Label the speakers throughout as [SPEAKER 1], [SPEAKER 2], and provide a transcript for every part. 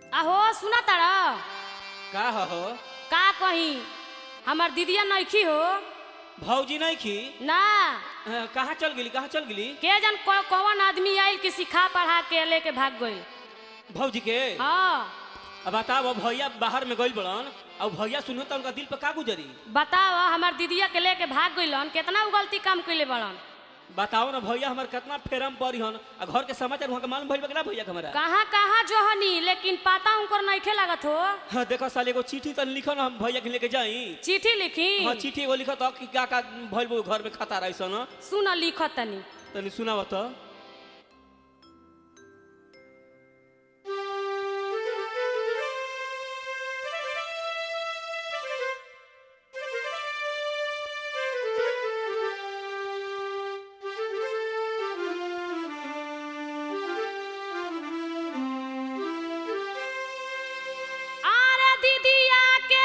[SPEAKER 1] आहो सुना तारा
[SPEAKER 2] का हो
[SPEAKER 1] का कही हमार दीदिया नइखी हो
[SPEAKER 2] भौजी नहीं खी
[SPEAKER 1] ना
[SPEAKER 2] अ, कहाँ चल गेली कहाँ चल गेली
[SPEAKER 1] के जन को- कौन आदमी आइल कि सिखा पढ़ा के लेके भाग गइल
[SPEAKER 2] भौजी के
[SPEAKER 1] हाँ
[SPEAKER 2] अब बताओ भैया बाहर में गइल बड़न और भैया सुनो तो उनका दिल पे का गुजरी
[SPEAKER 1] बताओ हमार दीदिया के लेके भाग गइलन केतना उ गलती काम कइले बड़न
[SPEAKER 2] बताओ ना भैया हमार कितना फेरम पड़ी हन आ घर के समाचार वहाँ के मालूम भइल बा कि ना भैया के हमारा
[SPEAKER 1] कहाँ कहाँ जोहनी लेकिन पता उनकर नइखे लागत हो
[SPEAKER 2] हाँ देखो साल एगो चिट्ठी तन लिखो ना हम भैया के लेके जाई
[SPEAKER 1] चिट्ठी लिखी
[SPEAKER 2] हाँ चिट्ठी एगो लिखो तो कि का का भइल बा घर में खाता रही सन
[SPEAKER 1] सुन लिखत तनी
[SPEAKER 2] तनी सुनाव तो
[SPEAKER 1] आरे दीदिया के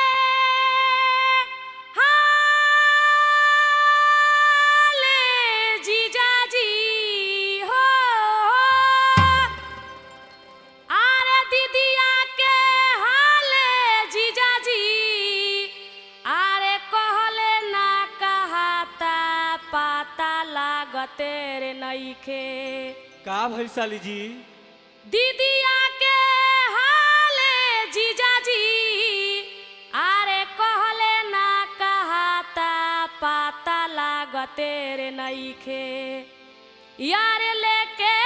[SPEAKER 1] हाले जीजाजी हो आरे दीदिया के हाले जीजाजी आरे कहले ना कहाता पता लागते रे नइखे
[SPEAKER 2] का भइल साली जी
[SPEAKER 1] दीदिया के हाले जीजाजी आरे कहले ना कहाता पाता लागते रे नइखे यार लेके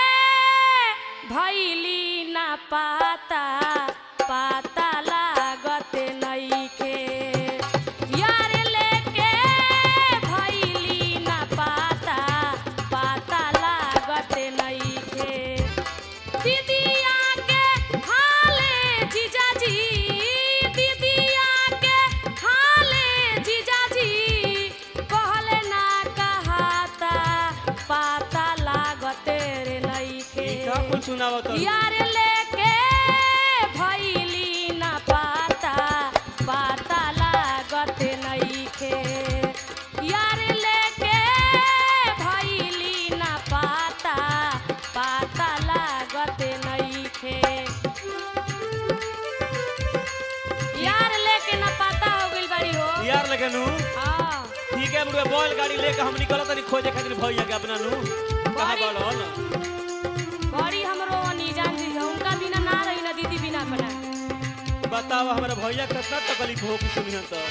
[SPEAKER 1] भैली ना पाता पाता लागते नइखे यार लेके भैली ना पाता पाता लागते नइखे दीदिया के हाले जीजाजी दीदिया के हाले जीजाजी कहले ना कहाता पाता लागते रे
[SPEAKER 2] ई
[SPEAKER 1] नइखे
[SPEAKER 2] का कुल सुनाव तो
[SPEAKER 1] यार लेके भैली ना पाता पाता लागते नइखे यार लेके भैली ना पाता पाता लागते नइखे यार लेके ना पाता हो गइल बाड़ी हो
[SPEAKER 2] यार लगे नु
[SPEAKER 1] हाँ
[SPEAKER 2] ठीक है मुझे बैल गाड़ी लेके हम निकल तनी खोजे खातिर भैया के अपना नु कहाँ
[SPEAKER 1] बड़ी-
[SPEAKER 2] बड़न
[SPEAKER 1] बड़ी हमरो अनजान जी है उनका बिना ना रही ना दीदी बिना बना
[SPEAKER 2] बताओ हमारे भैया कितना तकलीफ हो कि सुनिहन तो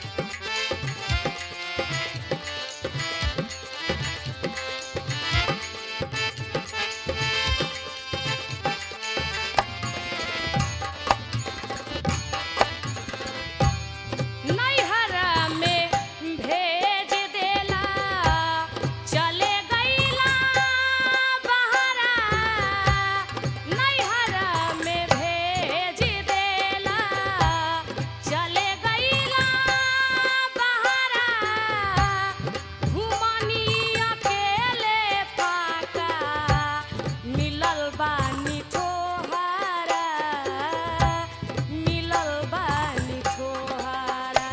[SPEAKER 1] नैहर में भेज देला चले गईला बहरा नैहर में भेज देला चले गईला बहरा घुमनी अकेले पाका मिलल बानी तोहारा मिलल बानी तोहारा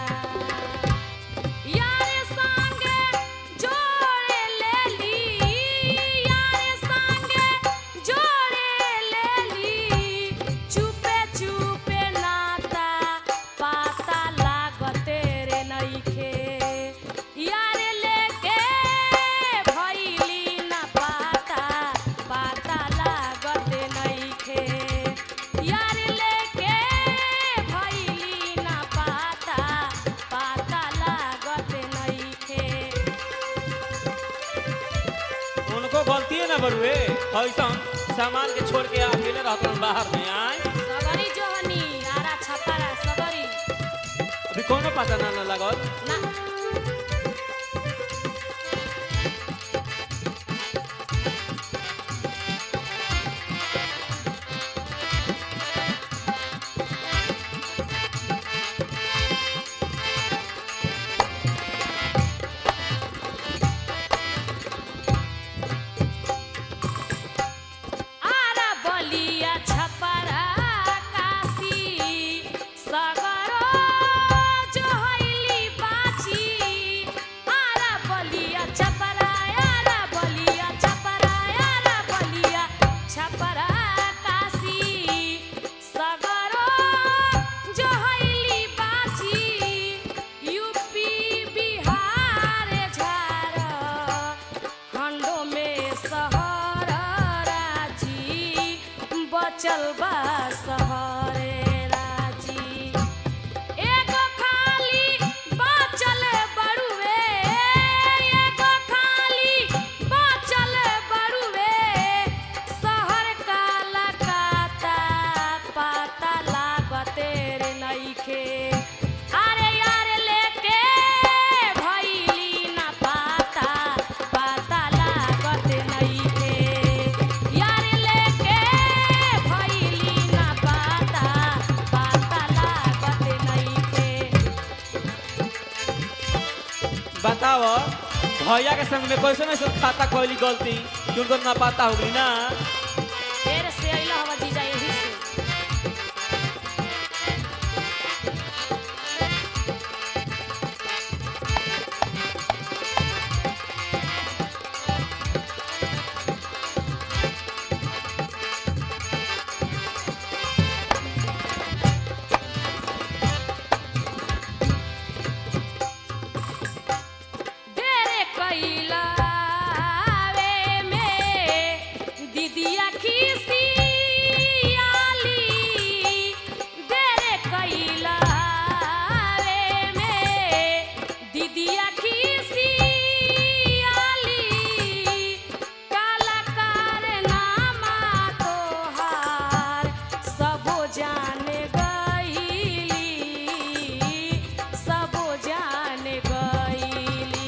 [SPEAKER 1] यार संगे जोड़े लेली यार संगे जोड़े लेली चुपे चुपे नाता पाता लागते रे नइखे यार लेके भइली ना पाता पाता लागते नइखे यार लेके भइली ना पाता पाता लागते नइखे
[SPEAKER 2] उनको गलती है ना बड़ुए ऐसा सामान के छोड़ के अकेले रहते बाहर में आए
[SPEAKER 1] सगरी जोहनी आरा छपारा सगरी
[SPEAKER 2] अभी कोनो पता ना ना लगल
[SPEAKER 1] ना आरा बलिया छपरा काशी सगरो जोहैली बाची बचल बा सहरे राजी एगो खाली बचल बड़ुए एगो खाली बचल बड़ुए शहर काला काता पाता लागते रे नइखे अरे यार लेके भइली ना पाता पाता लागते नइखे यार लेके भइली ना पाता पाता लागते नइखे
[SPEAKER 2] बताओ भैया के संग में कैसे नहीं सब खाता कोई गलती कि उनको ना पता होगी ना
[SPEAKER 1] फेर से अइला हवा जीजा यही से डेरे कैला वे में दीदिया खीसी आली डेरे कैला वे में दीदिया खीसी आली काला कारनामा तोहार सबो जाने गईली सबो जाने गईली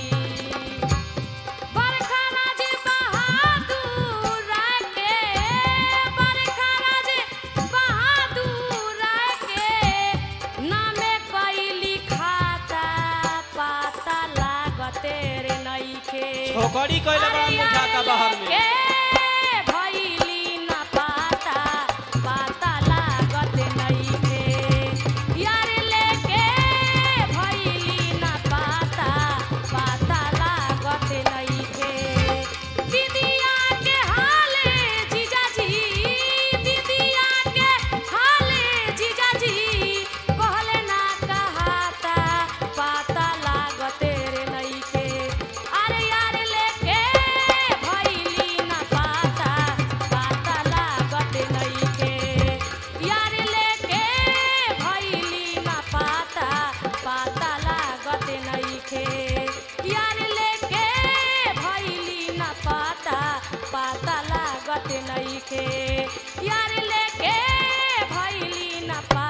[SPEAKER 1] बरखा राजे बहादुर के बरखा राजे बहादुर के नामे कैली खाता पाता लागते रे नइखे
[SPEAKER 2] छोकरी कैले बड़ा बुझाता बाहर में
[SPEAKER 1] के भइली ना पाता पाता लागत नइखे यार लेके भइली ना पाता पाता लागत नइखे दीदिया के हाले जीजाजी दीदिया के हाले जीजाजी कहले ना कहाता पाता लागत रे नइखे अरे यार लेके भइली ना पाता पाता लागत नइखे यार लेके भइली ना पाता पाता लागत नइखे यार लेके भइली ना पाता पाता लागत नइखे यार लेके भइली ना पा